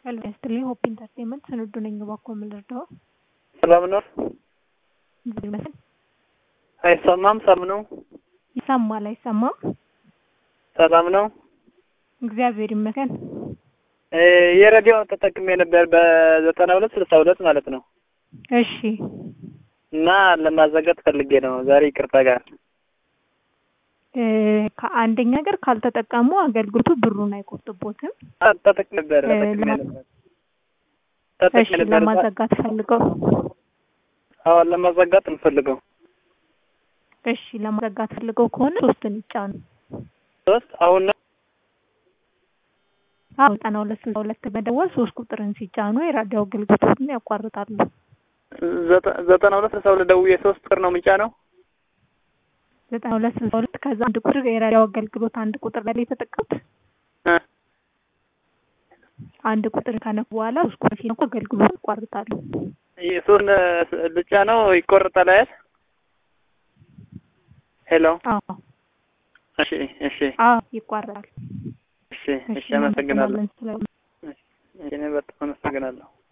ሄሎ ያስትልኝ ሆፕ ኢንተርቴንመንት ስንዱ ነኝ። እባክዎ ምን ልርዳዎ? ሰላም ነው? እግዚአብሔር ይመስገን። አይሰማም? ሰላም ነው? ይሰማል አይሰማም? ሰላም ነው? እግዚአብሔር ይመስገን። እ የሬዲዮ ተጠቅሜ ነበር በዘጠና ሁለት ስልሳ ሁለት ማለት ነው እሺ እና ለማዘጋት ፈልጌ ነው ዛሬ ይቅርታ ጋር እ ከአንደኛ ነገር ካልተጠቀሙ አገልግሎቱ ብሩን አይቆርጥቦትም። ተጠቅሜ ነበር እ ተጠቅሜ ለማ- ነበር ተጠቅሜ እሺ ነበር ለማዘጋት ፈልገው አዎ ለማዘጋት እንፈልገው እሺ ለማዘጋት ፈልገው ከሆነ ሶስትን ይጫኑ። ሶስት አሁን ነው አዎ ዘጠና ሁለት ስልሳ ሁለት በመደወል ሶስት ቁጥርን ሲጫኑ የራዲዮ አገልግሎቱን ያቋርጣሉ። ዘጠ- ዘጠና ሁለት ስልሳ ሁለት ደውዬ ሶስት ቁጥር ነው ምጫ ነው ዘጠና ሁለት ስልሳ ሁለት ከዛ አንድ ቁጥር የራዲዮ አገልግሎት አንድ ቁጥር ላይ የተጠቀሙት እ አንድ ቁጥር ከነኩ በኋላ ሶስት ቁጥር ሲነኩ አገልግሎት ያቋርጣሉ። ሶስት ብቻ ነው ይቆርጣል አይደል ሄሎ አዎ እሺ እሺ አዎ ይቋረጣል። እሺ እሺ አመሰግናለሁ እናመሰግናለን ስለ እኔ በጣም አመሰግናለሁ